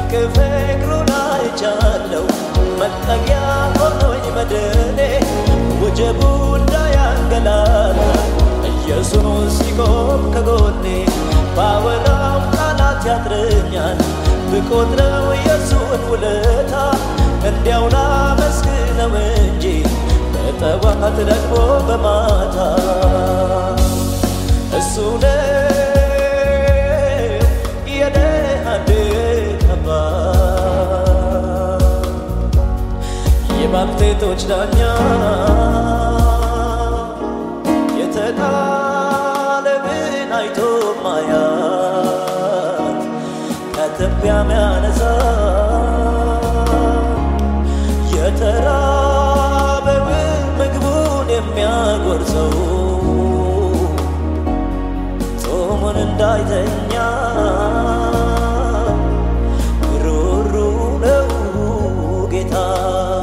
ድንቅ ፍቅሩን አይቻለው መጠጊያ ሆኖኝ መድኔ ወጀቡ እንዳያንገላታ ኢየሱስ ሲቆም ከጎኔ ባወራው ቃላት ያጥረኛል ብቆጥረው የሱን ውለታ እንዲያው ላመስግነው እንጂ በጠዋት ደግሞ በማታ እሱ ነው የደሃ የባልቴቶች ዳኛ የተጣለብን አይቶ ማያት ከትቢያ ሚያነሳ የተራበውን ምግቡን የሚያጎርሰው ጾሙን እንዳይተኛ ሩሩ ነው ጌታ